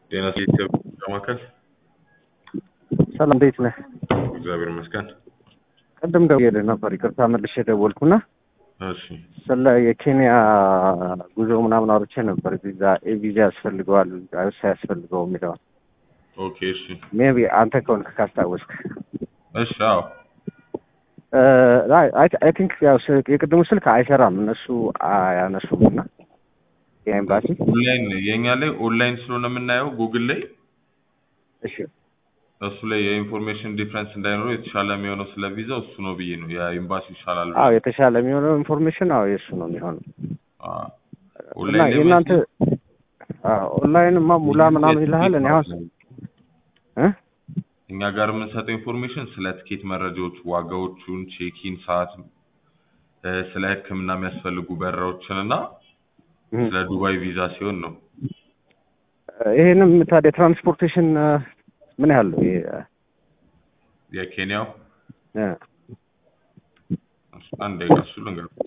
ጤና ቤተሰብ ማዕከል ሰላም እንዴት ነህ? እግዚአብሔር ይመስገን። ቅድም ደውዬልህ ነበር፣ ይቅርታ መልሼ ደወልኩና እሺ ስለ የኬንያ ጉዞ ምናምን አውርቼ ነበር። ቪዛ ቪዛ ያስፈልገዋል ሳያስፈልገው የሚለውን ኦኬ እሺ ሜቢ አንተ ከሆንክ ካስታወስክ እሺ አዎ አይ ቲንክ ያው ስልክ- የቅድሙ ስልክ አይሰራም እነሱ አያነሱም እና የኤምባሲ ኦንላይን የእኛ ላይ ኦንላይን ስለሆነ የምናየው ጉግል ላይ እሺ እሱ ላይ የኢንፎርሜሽን ዲፍረንስ እንዳይኖረው የተሻለ የሚሆነው ስለ ቪዛው እሱ ነው ብዬ ነው የኤምባሲ ይሻላል አዎ የተሻለ የሚሆነው ኢንፎርሜሽን አዎ የእሱ ነው የሚሆነው አዎ። እና ኦንላይን ላይ የእናንተ ማለት ኦንላይንማ ሙላ ምናምን ይልሃል እኔ አሁን እ እኛ ጋር የምንሰጠው ኢንፎርሜሽን ስለ ትኬት መረጃዎች፣ ዋጋዎቹን፣ ቼኪን ሰዓት፣ እ፣ ስለ ሕክምና የሚያስፈልጉ በረራዎችን እና ስለ ዱባይ ቪዛ ሲሆን ነው። ይሄንም ታዲያ ትራንስፖርቴሽን ምን ያህል ነው? ይሄ የኬንያው እ፣ አንድ ደቂቃ እሱ ልንገርኩት።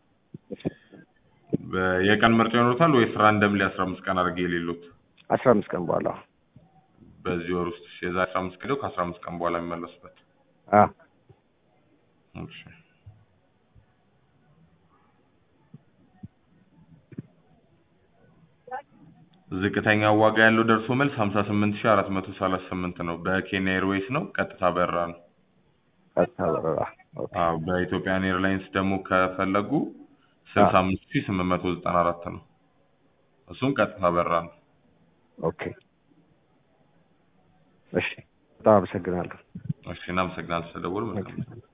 በ- የቀን ምርጫ ይኖሩታል ወይስ ራንደምሊ አስራ አምስት ቀን አድርጌ የሌሉት አስራ አምስት ቀን በኋላ በዚህ ወር ውስጥ የዛ አስራ አምስት ቀን ከአስራ አምስት ቀን በኋላ የሚመለሱበት አ እሺ። ዝቅተኛ ዋጋ ያለው ደርሶ መልስ ሀምሳ ስምንት ሺህ አራት መቶ ሰላሳ ስምንት ነው። በኬንያ ኤርዌይስ ነው። ቀጥታ በረራ ነው። ቀጥታ በረራ ኦኬ። አዎ በኢትዮጵያን ኤርላይንስ ደግሞ ከፈለጉ ስልሳ አምስት ሺህ ስምንት መቶ ዘጠና አራት ነው። እሱም ቀጥታ በረራ ነው። ኦኬ እሺ፣ በጣም አመሰግናለሁ። እሺ እናመሰግናለን ስለደወሉ መልካም